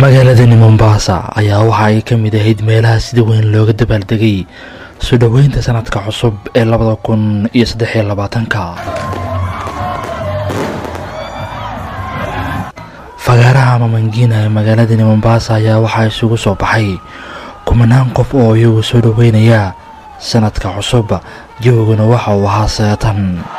magaaladani mombasa ayaa waxa ay ka mid ahayd meelaha sida weyn looga dabaaldegay soo dhoweynta sanadka cusub ee labada kun iyo saddexiyo labaatanka fagaaraha mamangina ee magaaladani mombasa ayaa waxaa isugu soo baxay kumanaan qof oo iyagu soo dhoweynaya sanadka cusub jawguna waxa uu ahaa seetan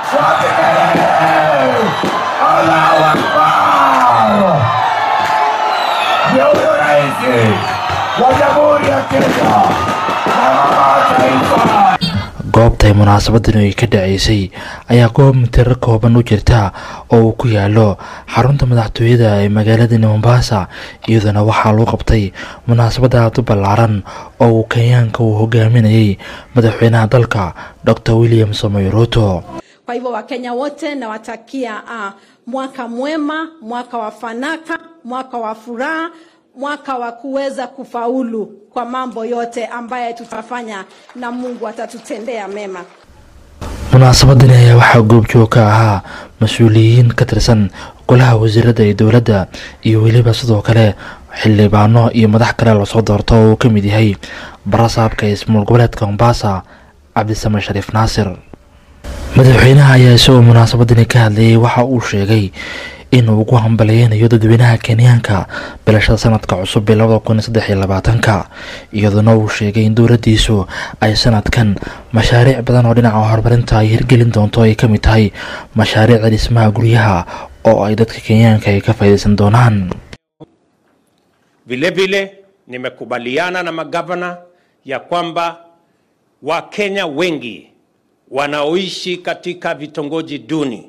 goobtay munaasabadani ay ka dhaceysay ayaa goob mitiro kooban u jirta oo uu ku yaalo xarunta madaxtooyada ee magaaladani mombasa iyadoona waxaa lagu qabtay munaasabad aad u ballaaran oo uu kenyaanka uu hogaaminayay madaxweynaha dalka dor william samoy ruto Kwa hivyo Wakenya wote nawatakia uh, mwaka mwema, mwaka wa fanaka, mwaka wa furaha, mwaka wa kuweza kufaulu kwa mambo yote ambaye tutafanya na Mungu atatutendea mema. munaasabadani ayaa waxaa goobjoog ka ahaa mas-uuliyiin ka tirsan golaha wasiirada ee dowladda iyo weliba sidoo kale xildhibaano iyo madax kale lasoo doorto oo uu ka mid yahay barasaabka ismaul goboleedka mombasa cabdisame shariif naasir madaxweynaha ayaa isagoo munaasabadani ka hadlayay waxa uu sheegay inuu ugu hambaleynayo dadweynaha kenyaanka bilashada sanadka cusub ee labada kun iyo saddex iyo labaatanka iyadoona uu sheegay in dowladdiisu ay sanadkan mashaariic badan oo dhinaca horumarinta ay hirgelin doonto ay ka mid tahay mashaariicda dhismaha guryaha oo ay dadka kenyaanka ay ka faa'iidaysan doonaan Vilevile nimekubaliana na magavana ya kwamba Wakenya wengi wanaoishi katika vitongoji duni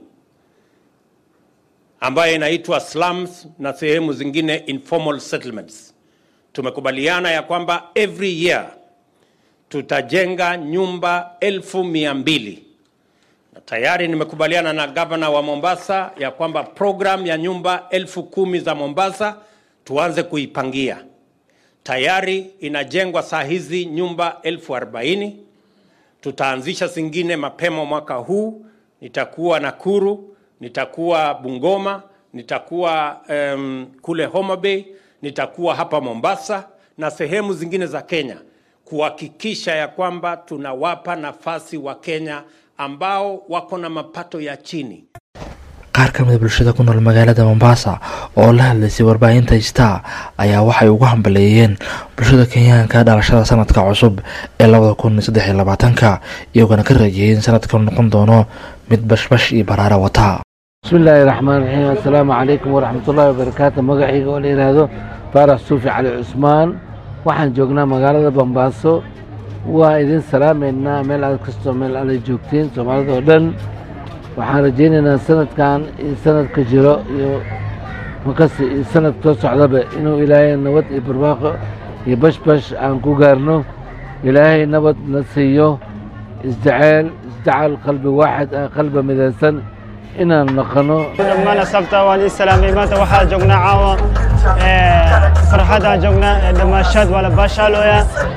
ambayo inaitwa slums na sehemu zingine informal settlements. Tumekubaliana ya kwamba every year tutajenga nyumba elfu mia mbili na tayari nimekubaliana na gavana wa Mombasa ya kwamba program ya nyumba elfu kumi za Mombasa tuanze kuipangia. Tayari inajengwa saa hizi nyumba elfu arobaini tutaanzisha zingine mapema mwaka huu. Nitakuwa Nakuru, nitakuwa Bungoma, nitakuwa um, kule Homa Bay, nitakuwa hapa Mombasa na sehemu zingine za Kenya kuhakikisha ya kwamba tunawapa nafasi wa Kenya ambao wako na mapato ya chini. qaar ka mida bulshada ku nool magaalada mombasa oo la hadlaysay warbaahinta star ayaa waxay ugu hambaleeyeen bulshada kenyaanka dhalashada sanadka cusub ee labada kun iyo saddex iyo labaatanka iyagoona ka rajeeyay in sanadkan noqon doono mid bashbash iyo baraara wata bismillaahi raxmaan raxiim assalaamu calaykum waraxmatullaahi wabarakaatu magacayga oo la yidhaahdo faarax suufi cali cusmaan waxaan joognaa magaalada bombaaso waa idin salaamaynaa meel aad kastoo meel aada joogtiin soomaalida oo dhan waxaan rajaynaynaa sanadkan iyo sanadka jiro iyo makasi iyo sanad soo socdaba inuu ilaahay nabad iyo barwaaqo iyo bashbash aan ku gaarno ilaahay nabad na siiyo isjaceyl isjacal qalbi waaxid ah qalbi midaysan inaan noqono dhammaan asxaabta waan ii salaamay maanta waxaa joognaa caawa farxadaan joognaa dhammaashaad waa la baashaalooya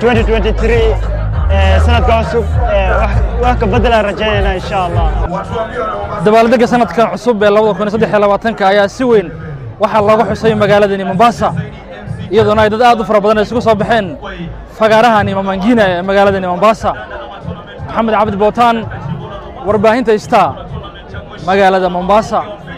2023 sanadka cusub wax ka beddelaan rajaynaynaa insha allah dabaaldegga sanadkan cusub ee labada kun iyo saddex iyo labaatanka ayaa si weyn waxaa looga xusay magaaladani mombasa iyadoona ay dad aad u fara badan isugu soo baxeen fagaarahani mamangina ee magaaladani mombasa maxamed cabdi bootaan warbaahinta star magaalada mombasa